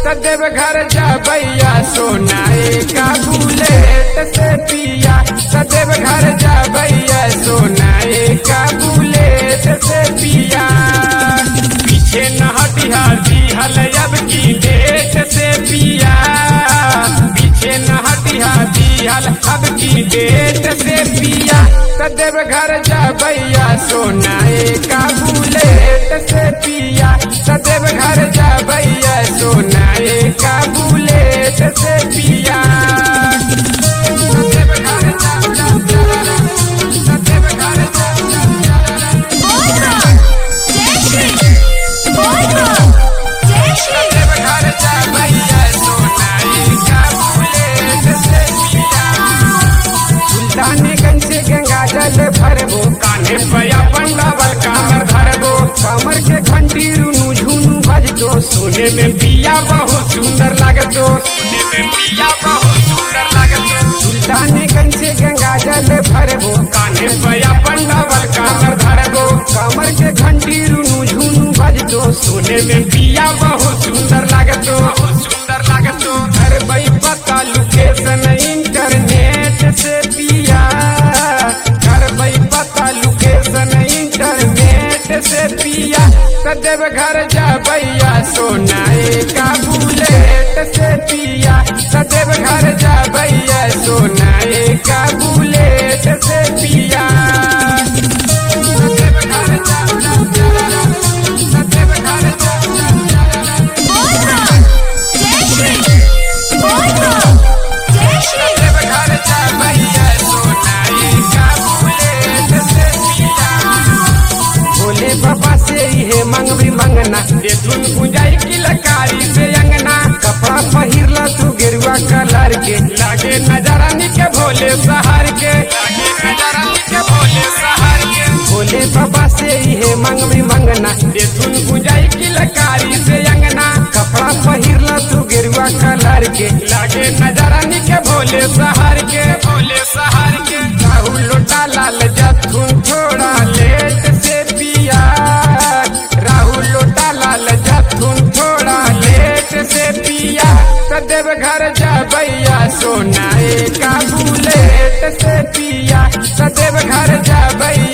सदैव घर जा भैया सोनाए का बुलेट से पिया सदैव घर जा भैया सोनाए का बुलेट से पिया पीछे न हटिया दिहल अब की डेट से पिया पीछे न हटिया दिहल अब की डेट से पिया सदैव घर जा भैया सोनाए का बुलेट से पिया सदैव घर जा भैया सोनाए का बुलेट से पिया सदैव घर जा, जा, जा, सदैव घर जा, जा, जा, सदैव घर जा भैया सोनाए का बुलेट से पिया सुल्तानगंज से गंगा जल भरबो कान्हे पया पंडावल कामर धरबो कमर के घंटी रुनु झुनु बजतो सोने में पिया बहुत सुंदर लागतो सोने में पिया बहुत सुंदर लागतो सुल्तानगंज से गंगा जल भरबो कान्हे पया पंडावल कामर धरबो कमर के घंटी रुनु झुनु बजतो सोने में पिया बहुत सुंदर लागतो बहुत सुंदर लागतो घर बई पता लोकेशन इंटरनेट से पिया घर बई पता लोकेशन इंटरनेट से पिया सदैव घर जा भैया सोनाए का बुलेट से पिया सदैव घर जा भैया सोनाए का बुलेट से पिया सदैव घर जा, जा, जा, सदैव घर जा, जा, जा, सदैव घर जा भैया सोनाए का बुलेट से पिया भोले बाबा से हे मंगवी मंगना दे धुन गुंजाई की लकारी से अंगना कपड़ा पहिरला तू गेरुआ कलर के लागे नजारा निके भोले सहार के लागे नजारा निके भोले सहार के भोले बाबा से हे मंगवी मंगना दे धुन गुंजाई की लकारी से अंगना कपड़ा पहिरला तू गेरुआ कलर के लागे नजारा निके भोले सहार के भोले सहार के राहुल लोटा लाल जथुन थोड़ा लेट से पिया राहुल लोटा लाल जथुन थोड़ा लेट से पिया सदैव घर जा भैया सोनाए का बुलेट से पिया सदैव घर जा भैया